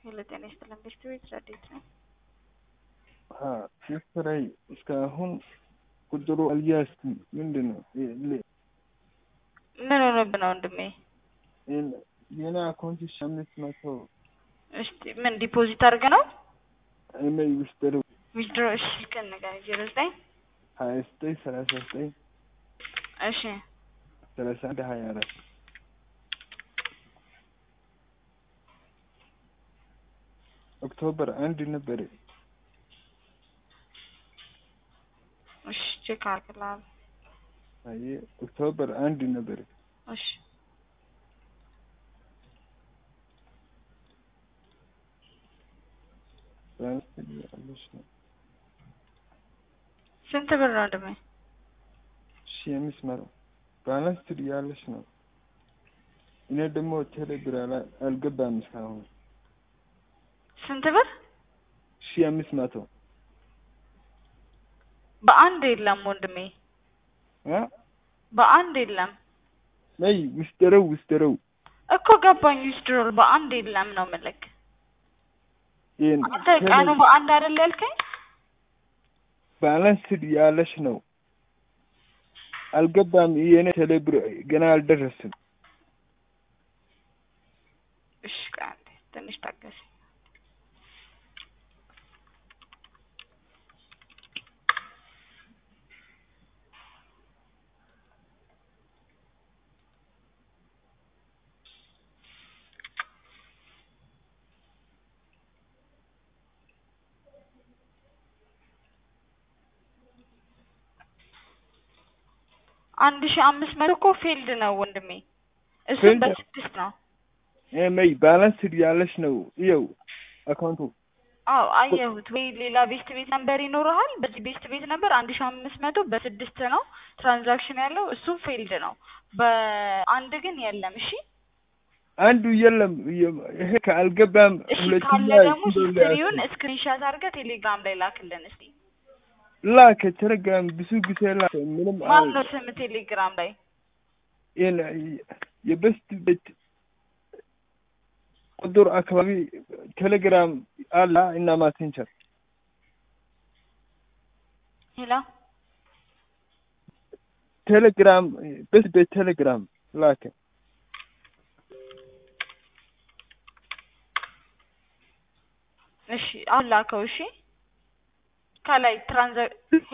ሄሎ ጤና ይስጥልን ቤት ቤት ረዴት ነው። ስራይ እስካሁን ቁጥሩ አልያዝኩም። ምንድን ነው ምን ሆኖብህ ነው ወንድሜ? የኔ አካውንት ሺ አምስት መቶ እስቲ ምን ዲፖዚት አድርገህ ነው እመይ ውስጥሩ ዊዝድሮ? እሺ ስልክህን ንገረኝ። ዜሮ ዘጠኝ ሀያ ዘጠኝ ሰላሳ ዘጠኝ እሺ ሰላሳ አንድ ሀያ አራት ኦክቶበር አንድ ነበረ። እሺ ቼክ አድርግልሃለሁ። አየ ኦክቶበር አንድ ነበረ። እሺ ያለሽ ነው ስንት ብር ነው ወንድሜ? ሺ አምስት መቶ ባላንስ ያለሽ ነው። እኔ ደግሞ ቴሌብር አላ- አልገባም እስካሁን ስንት ብር? ሺ አምስት መቶ በአንድ የለም ወንድሜ፣ አ በአንድ የለም ነይ ውስጥረው ውስጥረው እኮ ገባኝ። ዊዝድሮል በአንድ የለም ነው የምልህ። ይሄን አንተ ቀኑ በአንድ አይደል ያልከኝ? ባላንስ ያለሽ ነው። አልገባም። የኔ ቴሌብር ገና አልደረስም። እሺ ቆይ አንዴ ትንሽ ታገስ። አንድ ሺህ አምስት መቶ እኮ ፊልድ ነው ወንድሜ፣ እሱም ፊልድ? በስድስት ነው። መይ ባላንስ ያለሽ ነው። ይኸው አካውንቱ አዎ አየሁት። ወይ ሌላ ቤስት ቤት ነምበር ይኖርሃል። በዚህ ቤስት ቤት ነበር አንድ ሺህ አምስት መቶ በስድስት ነው ትራንዛክሽን ያለው እሱም ፊልድ ነው። በአንድ ግን የለም። እሺ አንዱ የለም። ይሄ ከአልገባም እሺ ሁለተኛ ካለ ደግሞ ኪሎ ሂስትሪውን ስክሪንሻት አድርገህ ቴሌግራም ላይ ላክልን እስቲ። ላከ ቴሌግራም ብዙ ጊዜ ላከ። ምንም ማን ነው ስም ቴሌግራም ላይ? ይሄን የበስት ቤት ቁጥር አካባቢ ቴሌግራም አላ እና ማሴንቸር ሄላ ቴሌግራም በስት ቤት ቴሌግራም ላከ። እሺ አሁን ላከው። እሺ ከላይ ትራንዛ